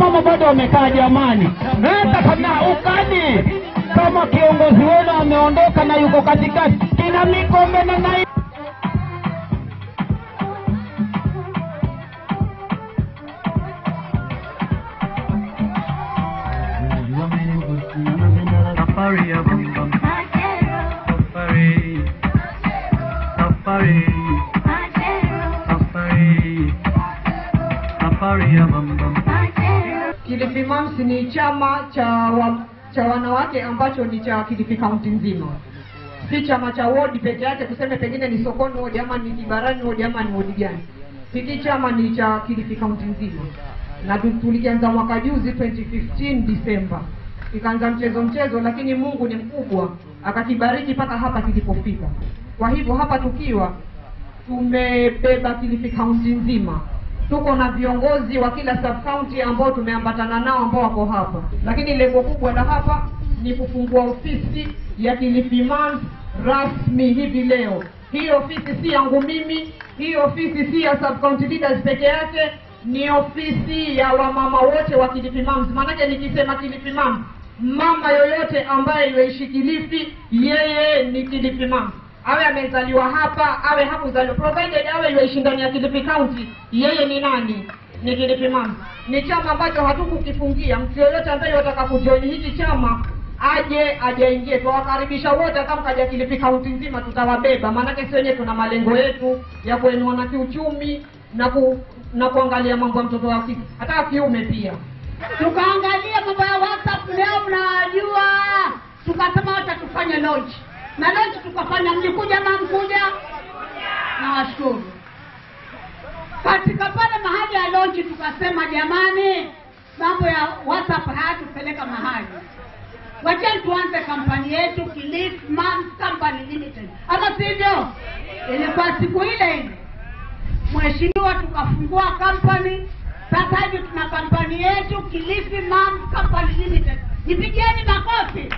mama bado wamekaa jamani, hata kama ukani kama kiongozi wenu ameondoka na yuko katikati, kina Mikombe na nai Safari ya bam bam. Safari. Safari. Safari. Safari ya bam bam. Kilifi Mams ni chama cha wa, cha wanawake ambacho ni cha Kilifi kaunti nzima, si chama cha wodi peke yake, tuseme pengine ni Sokoni wodi ama ni Kibarani wodi ama ni wodi gani. Hiki chama ni cha Kilifi kaunti nzima, na tu- tulikianza mwaka juzi 2015 Disemba, ikaanza mchezo mchezo, lakini Mungu ni mkubwa akakibariki mpaka hapa kilipofika. Kwa hivyo hapa tukiwa tumebeba Kilifi kaunti nzima tuko na viongozi wa kila sub county ambao tumeambatana nao ambao wako hapa, lakini lengo kubwa la hapa ni kufungua ofisi ya Kilifi Mams rasmi hivi leo. Hii ofisi si yangu mimi, hii ofisi si ya sub county leaders peke yake, ni ofisi ya wamama wote wa Kilifi Mams. Maanake nikisema Kilifi Mams, mama yoyote ambaye yuishi Kilifi, yeye ni Kilifi Mams awe amezaliwa hapa awe hakuzaliwa provided awe yuishi ndani ya Kilifi County, yeye ni nani? Ni Kilifi Mams. Ni chama ambacho hatukukifungia. Mtu yoyote ambaye wataka kujoin hiki chama aje ajaingie, tuwakaribisha wote. Kama kaja Kilifi County nzima, tutawabeba, maanake si wenyewe tuna malengo yetu ya kuinua na kiuchumi na ku, na kuangalia mambo ya mtoto wa kike hata wa kiume pia. tukaangalia mambo ya WhatsApp leo mnawajua, tukasema wacha tufanye launch na launch tukafanya. Mlikuja ama mkuja? Nawashukuru. Katika pale mahali ya launch tukasema, jamani, mambo ya WhatsApp hayatupeleka mahali, wacheni tuanze kampani yetu Kilifi Mams Company Limited, ama sivyo? Ilikuwa siku ile ile mheshimiwa, tukafungua kampani. Sasa hivi tuna kampani yetu Kilifi Mams Company Limited. Nipigieni makofi.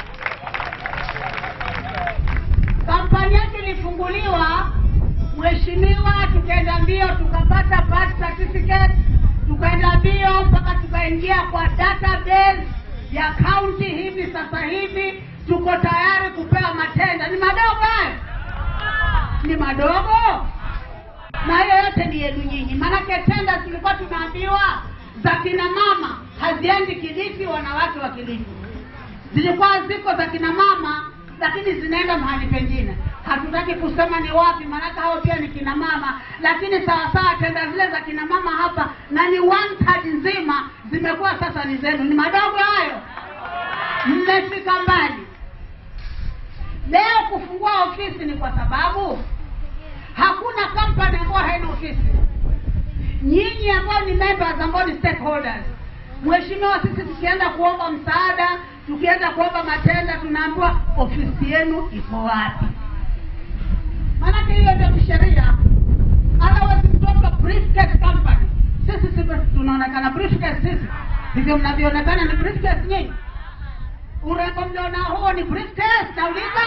Kampani yetu ilifunguliwa mheshimiwa, tukaenda mbio tukapata birth certificate, tukaenda mbio mpaka tukaingia kwa database ya county. Hivi sasa hivi tuko tayari kupewa matenda. Ni madogo hayo? Ni madogo? na hiyo yote ni yenu nyinyi, maanake tenda tulikuwa tunaambiwa za kina mama haziendi Kilifi, wanawake wa Kilifi zilikuwa ziko za kina mama, lakini zinaenda mahali pengine. Hatutaki kusema ni wapi, maanake hao pia ni kina mama, lakini sawasawa, tenda zile za kina mama hapa na ni one third nzima zimekuwa sasa ni zenu. Ni madogo hayo? Mmefika mbali. Leo kufungua ofisi ni kwa sababu hakuna company ambayo haina ofisi. Nyinyi ambao ni members, ambao ni stakeholders, mheshimiwa, sisi tukienda kuomba msaada, tukienda kuomba matenda, tunaambiwa ofisi yenu iko wapi? Maanake hiyo ndio kisheria. Otherwise mtoto briefcase company, sisi sisi tunaonekana briefcase, sisi hivyo mnavyoonekana ni briefcase nyinyi. Urembo mliona huo ni briefcase, nauliza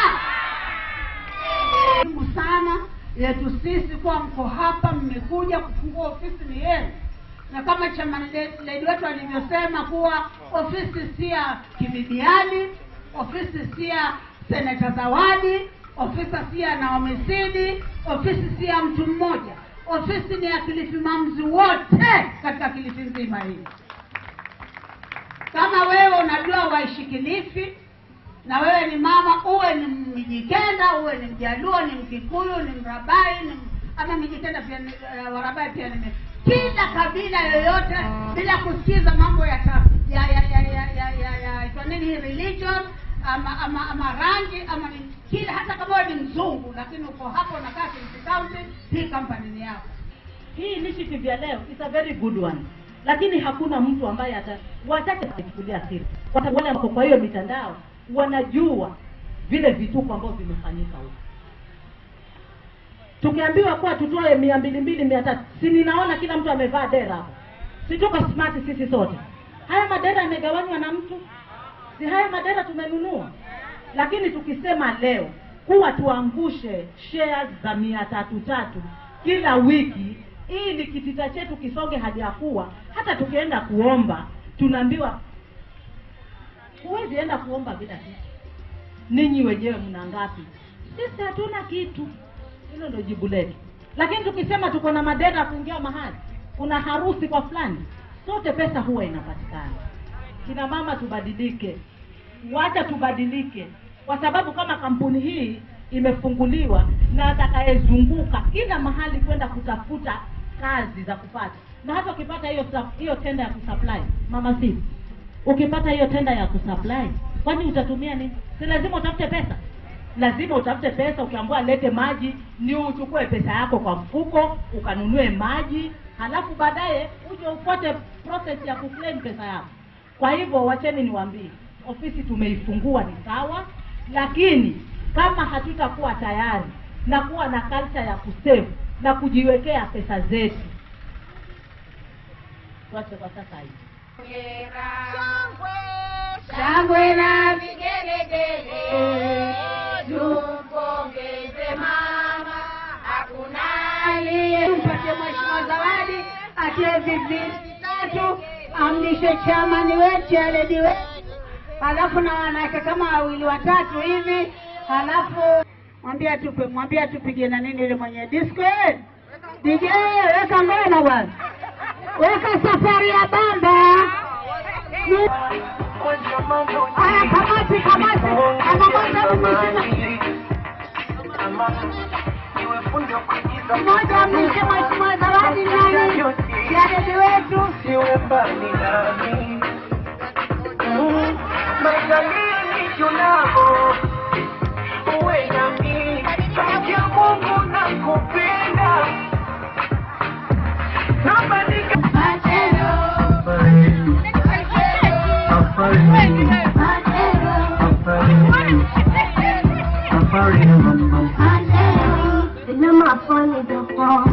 muhimu sana yetu sisi kuwa mko hapa, mmekuja kufungua ofisi ni yenu, na kama chama ledi wetu alivyosema kuwa ofisi si ya kibibiani, ofisi si ya seneta Zawadi, ofisi si ya Naomi Sidi, ofisi si ya mtu mmoja, ofisi ni ya Kilifi Mams wote katika Kilifi nzima hii. Kama wewe unajua waishi Kilifi na wewe ni mama, uwe ni Mjikenda, uwe ni Mjaluo, ni Mkikuyu, ni Mrabai, ni ama Mjikenda pia ni uh, Warabai pia ni kila kabila yoyote, bila kusikiza mambo ya ta, ya ya ya ya ya ya ya itwa nini hii religion ama ama ama rangi ama ni kila, hata kama wewe ni mzungu, lakini uko hapo unakaa Kilifi County, hii company ni yako. hii initiative ya leo is a very good one lakini hakuna mtu ambaye ata wachache watachukulia siri kwa sababu wale wako kwa hiyo mitandao wanajua vile vituko ambavyo vimefanyika huko tukiambiwa kuwa tutoe mia mbili mbili mia tatu si ninaona kila mtu amevaa dera hapo si tuko smart sisi sote haya madera yamegawanywa na mtu si haya madera tumenunua lakini tukisema leo kuwa tuangushe shares za mia tatu tatu kila wiki ili kitita chetu kisonge hajakuwa hata tukienda kuomba tunaambiwa huwezi enda kuomba bila kitu ninyi wenyewe mna ngapi sisi hatuna kitu hilo ndio jibu letu lakini tukisema tuko na madera ya kuingia mahali kuna harusi kwa fulani sote pesa huwa inapatikana kina mama tubadilike wacha tubadilike kwa sababu kama kampuni hii imefunguliwa na atakayezunguka kila mahali kwenda kutafuta kazi za kupata na hata ukipata hiyo sup- hiyo tenda ya kusupply mama si ukipata hiyo tenda ya kusupply kwani utatumia nini si lazima utafute pesa lazima utafute pesa ukiambiwa lete maji ni uchukue pesa yako kwa mfuko ukanunue maji halafu baadaye uje ufuate process ya kuclaim pesa yako kwa hivyo wacheni niwaambie ofisi tumeifungua ni sawa lakini kama hatutakuwa tayari na kuwa na culture ya kusave na kujiwekea pesa zetu tuache kwa sasa hivi shangwe na vigelegele tumpongeze mama hakuna aliye mpatie mheshimiwa zawadi atie viviti tatu amlishe chamani wetu aledi wetu halafu na wanawake kama wawili watatu hivi halafu mwambie atupe mwambie atupige na nini ile mwenye disco eh? DJ weka ngoma bwana weka safari ya bamba Ni- Aya, kamati kamati kamati mmoja mwishe mheshimiwa zawadi nani yadedi wetu Siwe mbali nami Maishanini tunao Uwe nami Sauti ya Mungu nakupenda Nabadika Safari ya mama Safari ya mama